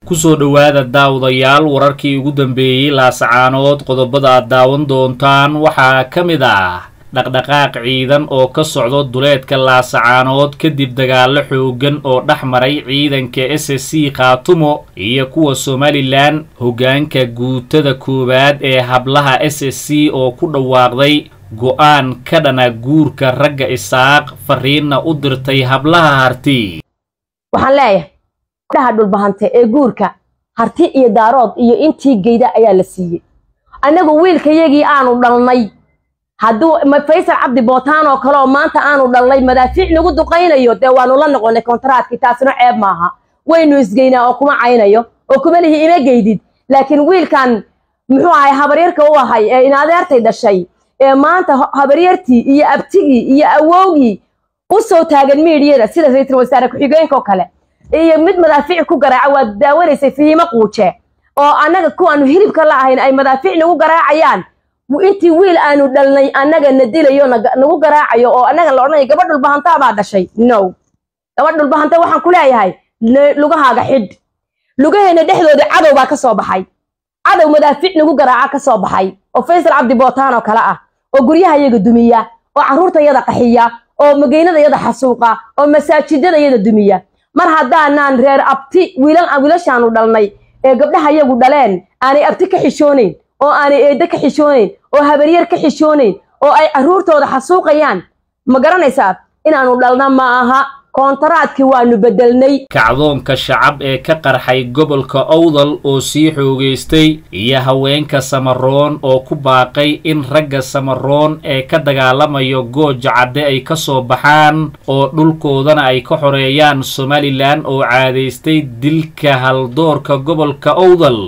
kusoo dhowaada daawadayaal wararkii ugu dambeeyey laasacaanood qodobada aad daawan doontaan waxaa ka mid ah dhaqdhaqaaq ciidan oo ka socdo duleedka laasacaanood kadib dagaallo xooggan oo dhex maray ciidanka s s c khaatumo iyo kuwa somalilan hoggaanka guutada koowaad ee hablaha s s c oo ku dhawaaqday go-aan ka dhana guurka ragga isaaq fariinna u dirtay hablaha harti waxaan leeyahay gabdhaha dhulbahante ee guurka harti iyo daarood iyo intii geyda ayaa la siiyey annagu wiilkayagii aanu dhalnay hadduu faysal cabdi bootaan oo kale oo maanta aanu dhalnay madaafiic nagu duqaynayo dee waanu la noqonay kontaraatkii taasina ceeb maaha waynu isgeynaa oo kuma caynayo oo kuma lihi ima geydid laakiin wiilkan muxuu ahay habaryarka u ahay ee inadeertay dhashay ee maanta habaryartii iyo abtigii iyo awowgii u soo taagan miidiyada sida ra-iisul wasaare ku-xigeenka oo kale iyo mid madaafiic ku garaaca waad daawanaysay fihiimo quuje oo annaga kuwaanu hilibka la ahayn ay madaafiic nagu garaacayaan intii wiil aanu dhalnay annaga na dilayo nagu garaacayo oo annaga la odhanayo gabadh dhulbahantaa baa dhashay no gabadh dhulbahanta waxaan ku leeyahay lugahaaga xidh lugaheena dhexdooda cadow baa ka soo baxay cadow madaafiic nagu garaaca ka soo baxay oo faysal cabdi bootaan oo kale ah oo guryahayaga dumiya oo carruurtayada qaxiya oo mageynadayada xasuuqa oo masaajidadayada dumiya mar haddaanaan reer abti wiilashaanu dhalnay ee gabdhahayagu dhaleen aanay abti ka xishoonayn oo aanay eeddo ka xishoonayn oo habaryar ka xishoonayn oo ay carruurtooda xasuuqayaan ma garanaysaa inaanu dhalna ma aha koontaraadkii waanu beddelnay kacdoonka shacab ee ka qarxay gobolka owdal oo sii xoogaystay iyo haweenka samaroon oo ku baaqay in ragga samaroon ee ka dagaalamayo gooja cadde ay ka soo baxaan oo dhulkoodana ay ka xoreeyaan somalilan oo caadaystay dilka haldoorka gobolka owdal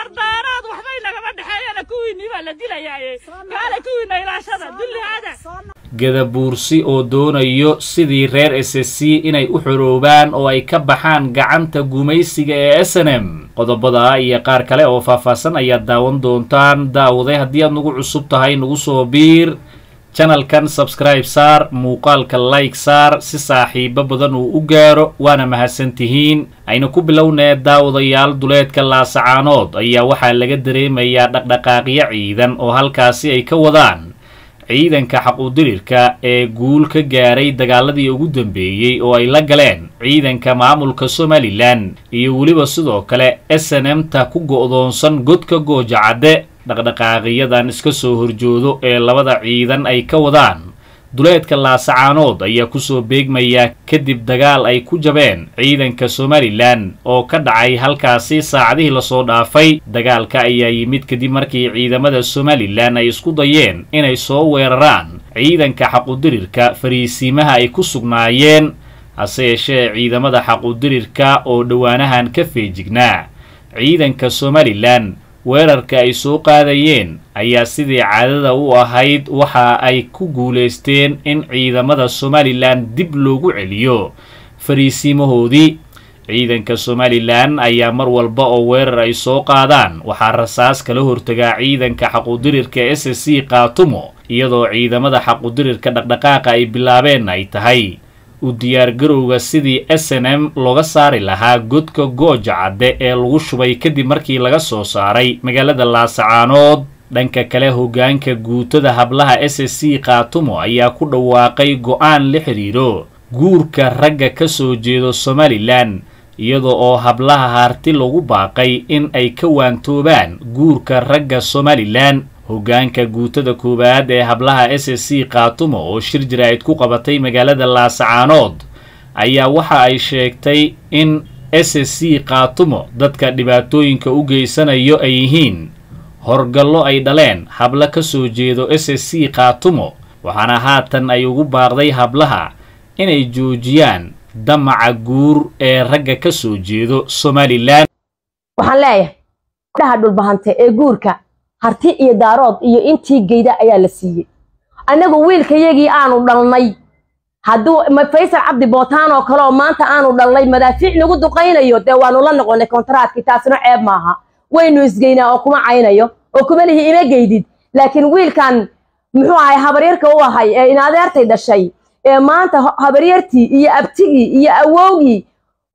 gadabuursi oo doonayo sidii reer s s c inay u xoroobaan oo ay ka baxaan gacanta gumaysiga ee s n m qodobada iyo qaar kale oo faahfaahsan ayaad daawan doontaan daawaday haddii aad nagu cusub tahay nagu soo biir janalkan sabskribe saar muuqaalka like saar si saaxiibo badan uu u gaaro waana mahadsantihiin ayna ku bilownee daawadayaal duleedka laasacaanood ayaa waxaa laga dareemayaa dhaqdhaqaaqyo ciidan oo halkaasi ay ka wadaan ciidanka xaquudirirka ee guul ka gaaray dagaaladii ugu dambeeyey oo ay la galeen ciidanka maamulka somalilan iyo weliba sidoo kale s n m ta ku go'doonsan godka gooja cadde dhaqdhaqaaqiyadan iska soo horjoodo ee labada ciidan ay ka wadaan duleedka laasacaanood ayaa kusoo beegmaya kadib dagaal ay ku jabeen ciidanka somalilan oo ka dhacay halkaasi saacadihii lasoo dhaafay dagaalka ayaa yimid kadib markii ciidamada somalilan ay isku dayeen inay soo weeraraan ciidanka xaqudirirka fariisiimaha ay ku sugnaayeen hase yeeshee ciidamada xaqudirirka oo dhowaanahan ka feejignaa ciidanka somalilan weerarka ay soo qaadayeen ayaa sidii caadada u ahayd waxa ay ku guulaysteen in ciidamada somalilan dib loogu celiyo fariisiimahoodii ciidanka somalilan ayaa mar walba oo weerar ay soo qaadaan waxaa rasaas kala hortagaa ciidanka xaqudirirka s s c khaatumo iyadoo ciidamada xaqudirirka dhaqdhaqaaqa ay bilaabeen ay tahay u diyaargarowga sidii s n m looga saari lahaa godka gooja cadde ee lagu shubay kadib markii laga soo saaray magaalada laasacaanood dhanka kale hoggaanka guutada hablaha s s c khaatumo ayaa ku dhawaaqay go-aan la xidhiidho guurka ragga ka soo jeedo somalilan iyadoo oo hablaha harti lagu baaqay in ay ka waantoobaan guurka ragga somalilan hoggaanka guutada koowaad ee hablaha s s c khaatumo oo shir jaraa'id ku qabatay magaalada laasacaanood ayaa waxa ay sheegtay in s s c khaatumo dadka dhibaatooyinka u geysanayo ay yihiin horgallo ay dhaleen hablo ka soo jeedo s s c khaatumo waxaana haatan ay ugu baaqday hablaha inay joojiyaan damaca guur ee ragga ka soo jeedo somalilan waxaan leeyahay gabdhaha dhulbahante ee guurka harti iyo daarood iyo intii geyda ayaa la siiyey annagu wiilkayagii aanu dhalnay hadduu faysal cabdi bootaan oo kale oo maanta aanu dhalnay madaafiic nagu duqaynayo dee waanu la noqonay kontaraatkii taasina ceeb maaha waynu isgeynaa oo kuma caynayo oo kuma lihi ima geydid laakiin wiilkan muxuu ahay habaryarka u ahay ee inadeertay dhashay ee maanta habaryartii iyo abtigii iyo awowgii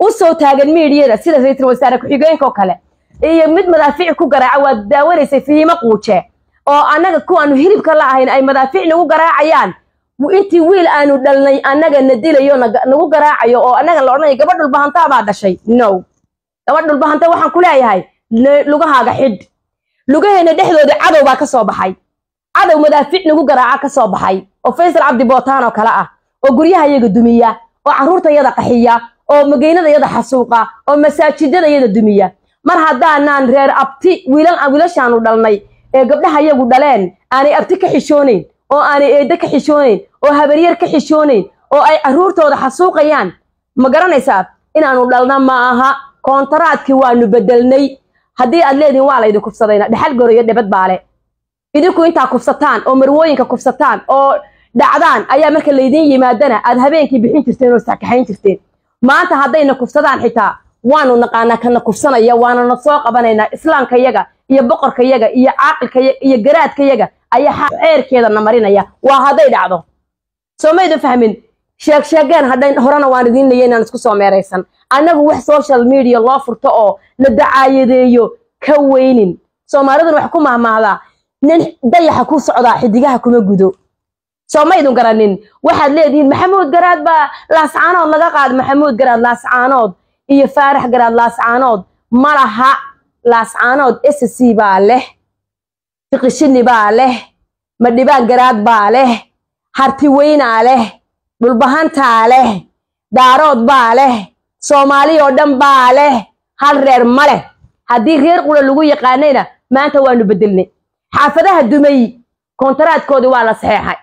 u soo taagan miidiyada sida ra-iisul wasaare ku-xigeenka oo kale iyo mid madaafiic ku garaaca waad daawanaysay fiimo quuje oo annaga kuwaanu hilibka la ahayn ay madaafiic nagu garaacayaan intii wiil aanu dhalnay annaga na dilayo nagu garaacayo oo annaga la odhanayo gabadh dhulbahantaa baa dhashay no gabadh dhulbahanta waxaan ku leeyahay lugahaaga xidh lugaheena dhexdooda cadow baa ka soo baxay cadow madaafiic nagu garaaca ka soo baxay oo faysal cabdi bootaan oo kale ah oo guryaha yaga dumiya oo carruurta yada qaxiya oo mageynada yada xasuuqa oo masaajidada yada dumiya mar haddaanaan reer abti wiilashaanu dhalnay ee gabdhaha yagu dhaleen aanay abti ka xishoonayn oo aanay eeddo ka xishoonayn oo habaryar ka xishoonayn oo ay carruurtooda xasuuqayaan ma garanaysaa inaanu dhalna ma aha koontaraadkii waanu bedelnay haddii aad leedihin waa laydin kufsadayna dhexal gorayo dhebad baale idinku intaa kufsataan oo marwooyinka kufsataan oo dhacdaan ayaa marka laydin yimaadana aad habeenkii bixin jirteen oo sakaxayn jirteen maanta haddayna kufsadaan xitaa waanu naqaanaa kana kufsanaya waanana soo qabanaynaa islaamkayaga iyo boqorkayaga iyo caaqilkayaga iyo garaadkayaga ayaa ceerkeedana marinaya waa hadday dhacdo soo maydan fahmin sheeg sheegeen hadhay horena waan idiin leeya inaan isku soo meeraysan annagu wax social media loo furto oo la dacaayadeeyo ka weynin soomaaliduna wax ku mahmaahdaa nin dayaxa ku socdaa xidigaha kuma gudo soo maydun garanin waxaad leedihiin maxamuud garaad baa laascaanood laga qaada maxamuud garaad laascaanood iyo faarax garaad laascaanood ma laha laascaanood s c baa leh fiqishini baa leh madhibaan garaad baa leh hartiweynaa leh dhulbahantaa leh daarood baa leh soomaali oo dhan baa leh hal reer ma leh haddii reer qura lagu yaqaanayna maanta waanu bedelnay xaafadaha dumay koontaraadkoodii waa la saxeexay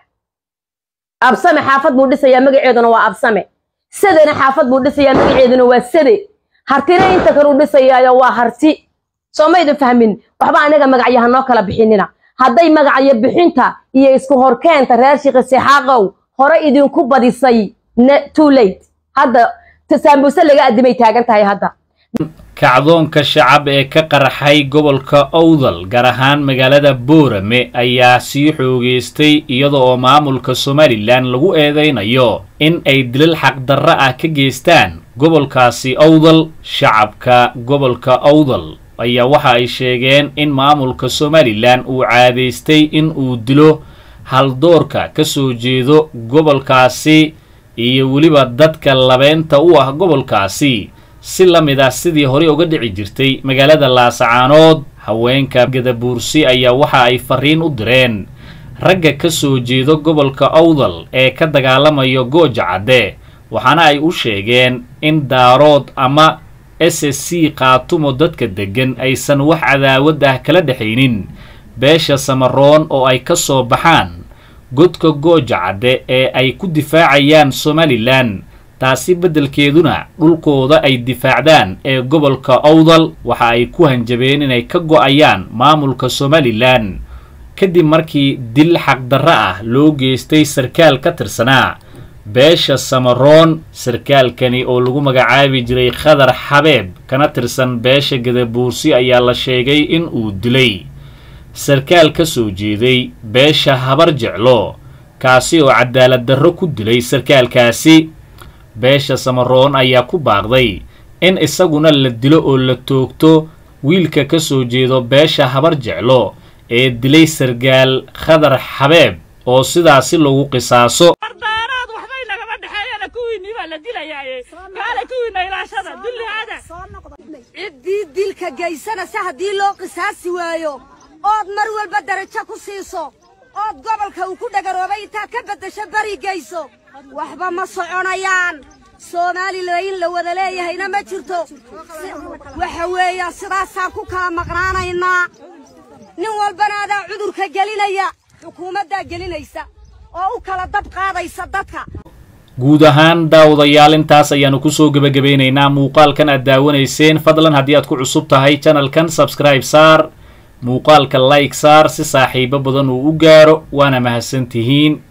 absame xaafad buu dhisayaa magaceeduna waa absame sadena xaafad buu dhisayaa magaceeduna waa sade hartina inta kaluu dhisayaayo waa harti soo maydun fahmin waxba anaga magacyaha noo kala bixinina hadday magacyo bixinta iyo isku horkeenta reer shiikhi sixaaqow hore idinku badisay too late hadda tasaambuse laga addimay taagan tahay hadda kacdoonka shacab ee ka qarxay gobolka owdal gaar ahaan magaalada boorame ayaa sii xoogeystay iyada oo maamulka somalilan lagu eedaynayo in ay dilal xaqdarro ah ka geystaan gobolkaasi owdal shacabka gobolka owdal ayaa waxa ay sheegeen in maamulka somalilan uu caadaystay in uu dilo haldoorka ka soo jeedo gobolkaasi iyo weliba dadka labeynta u ah gobolkaasi si la mid ah sidii horey uga dhici jirtay magaalada laasacaanood haweenka gadabuursi ayaa waxa ay fariin u direen ragga ka soo jeedo gobolka owdal ee ka dagaalamayo gooja cadde waxaana ay u sheegeen in daarood ama s s c qaatumo dadka deggan aysan wax cadaawad ah kala dhexaynin beesha samaroon oo ay ka soo baxaan godka gooja cadde ee ay ku difaacayaan somalilan taasi beddelkeeduna dhulkooda ay difaacdaan ee gobolka owdal waxa ay ku hanjabeen inay ka go'ayaan maamulka somalilan kadib markii dil xaqdarro ah loo geystay sarkaal ka tirsanaa beesha samaroon sarkaalkani oo lagu magacaabi jiray khadar xabeeb kana tirsan beesha gadabuursi ayaa la sheegay in uu dilay sarkaal ka soo jeeday beesha habar jeclo kaasi oo cadaalad darro ku dilay sarkaalkaasi beesha samaroon ayaa ku baaqday in isaguna la dilo oo la toogto wiilka ka soo jeedo beesha habar jeclo ee dilay sargaal khadar xabeeb oo sidaasi lagu qisaaso wardaaraad waxbay nagama dhexeeyana kuwiinii baa la dilayaaye kaale kuwiina ilaashada dullihaada ciddii dilka geysanaysa haddii loo qisaasi waayo ood mar walba darajo ku siiso ood gobolka uu ku dhagaroobay intaad ka beddesho beri geyso waxba ma soconayaan soomaalila in la wada leeyahayna ma jirto waxa weeyaan sidaasaan ku kala maqnaanaynaa nin walbana adaa cudurka gelinaya xukuumaddaa gelinaysa oo u kala dab qaadaysa dadka guud ahaan daawadayaal intaas ayaannu kusoo gebagabeynaynaa muuqaalkan aad daawanayseen fadlan haddii aad ku cusub tahay janalkan sabscribe saar muuqaalka like saar si saaxiibo badan uu u gaaro waana mahadsan tihiin